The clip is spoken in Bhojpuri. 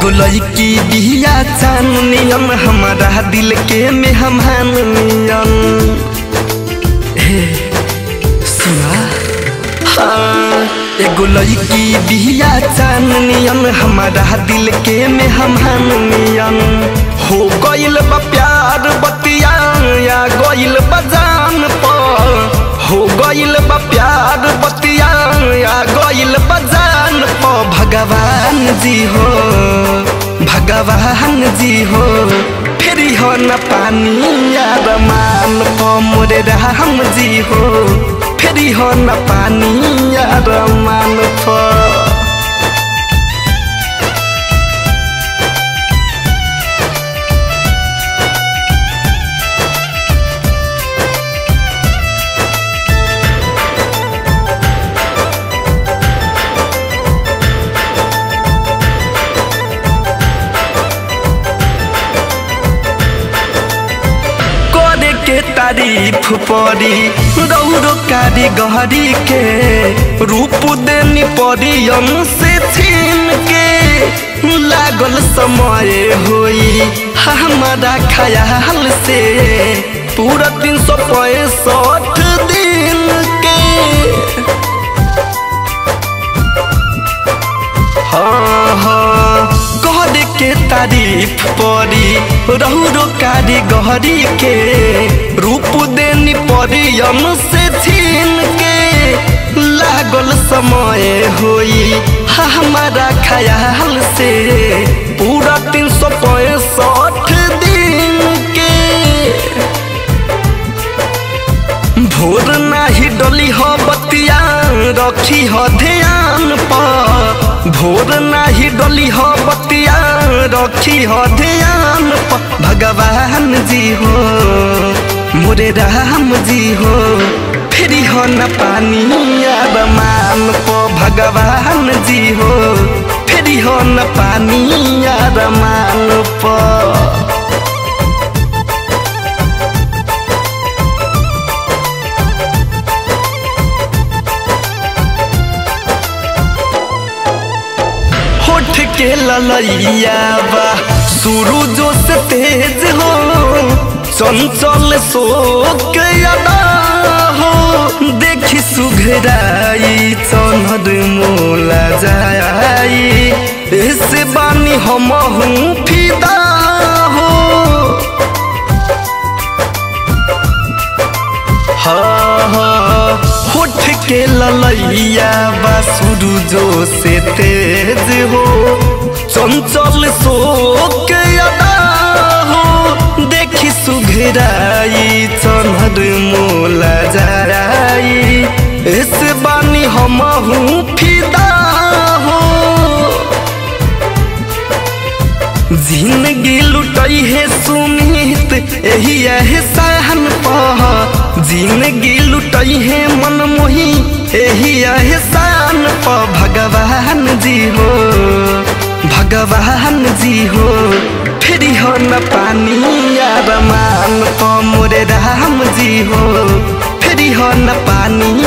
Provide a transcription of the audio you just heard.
एगो लड़की बिया चानियन हमारा दिल के मेहमान नियन हे सुना हाँ एगो लड़की बिया चानियन हमारा दिल के मेहमान नियन हो गइल बा प्यार बतिया या गइल बा जान पर हो गइल बा प्यार बतिया या गइल बा जान पर भगवान जी हो भगवान जी हो फेरी हो न पानी यार मान प मोरे राम जी हो फेरी हो न पानी यार मान प करे के तारीफ परी रौरो कारी गहरी के रूप देनी परी से छीन के लागल समय होई हमारा ख्याल से पूरा तीन सौ पैंसठ दिन के हाँ हाँ कहर के तारीफ परी रहुरो कारी गहरी के रूप देनी परी से छीन के लागल समय होई हमारा ख्याल से पूरा तीन सौ पैंसठ दिन के भोर नाही डली हो बतिया रखी हो ध्यान पर भोर नाही डली हो बतिया रखी हो ध्यान पर भगवान जी हो मोरे राम जी हो फेरी हो न पानी यार मान प भगवान जी हो फेरी हो न पानी यार मान प होठ के ललैया बा सूरजो से तेज हो चंचल शोक अदा हो देखी सुघराई चनद मोला जाई ऐसे बानी हम हूँ फिदा हो हाँ हाँ होठ के ललैया बा सूरजो से तेज हो चंचल शोक अदा हो देखी सुघराई चनहर मोला जाई इस बानी हम हूँ फिदा हो जिंदगी लुटई है सुमित यही एहसान पह जिंदगी लुटई है मन मोही यही एहसान प भगवान जी हो भगवान जी हो फेरी हो न पानी यार मान प मोरे राम जी हो फेरी हो न पानी